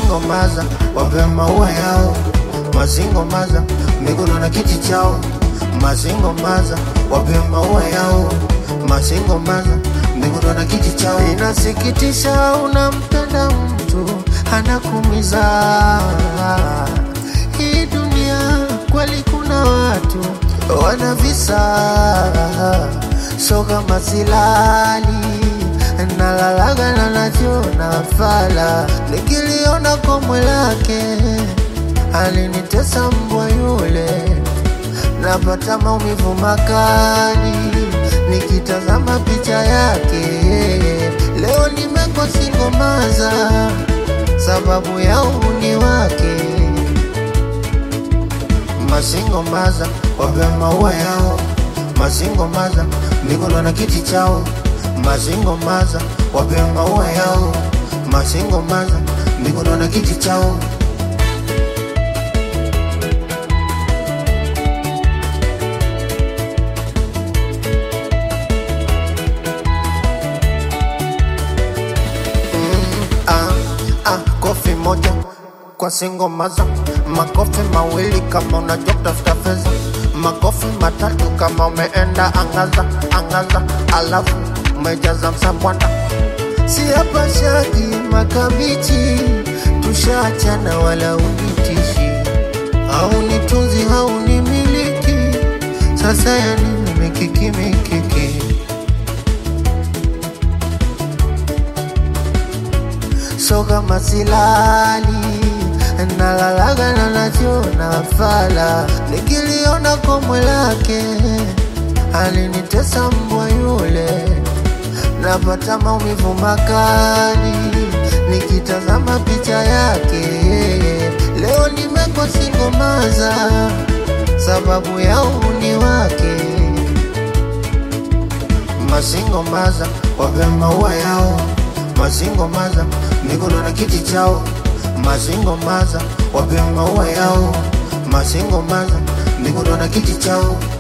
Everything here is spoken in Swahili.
masingo maza wape maua yao masingo maza mikono na kiti chao masingo maza wape maua yao masingo maza mikono na kiti chao inasikitisha unampenda mtu anakumiza hii dunia kweli kuna watu wana visa so kama silali nalalaga na najiona fala nikiliona komwe lake alinitesa mbwa yule napata maumivu makali nikitazama picha yake leo nimekwa singomaza sababu ya uhuni wake masingo maza wape maua yao masingo maza mikono na kiti chao masingo maza wape maua yao masingo maza mikono na kiti chao ah, ah, kofi moja kwa singo maza, makofi mawili kama unajua kutafuta pesa, makofi matatu kama umeenda angaza angaza, alafu umejaza msambwana. Si hapa shaki makabichi, tushaachana wala unitishi, au nitunzi au nimiliki, sasa ya nini mikiki mikiki so kama silali nalalaga na najiona fala nikiliona komwe lake alinitesa mbwa yule napata maumivu makali nikitazama picha yake leo nimekwa singomaza sababu ya uhuni wake masingo maza wape maua yao masingo maza mikono na kiti chao masingo maza wape maua yao masingo maza mikono na kiti chao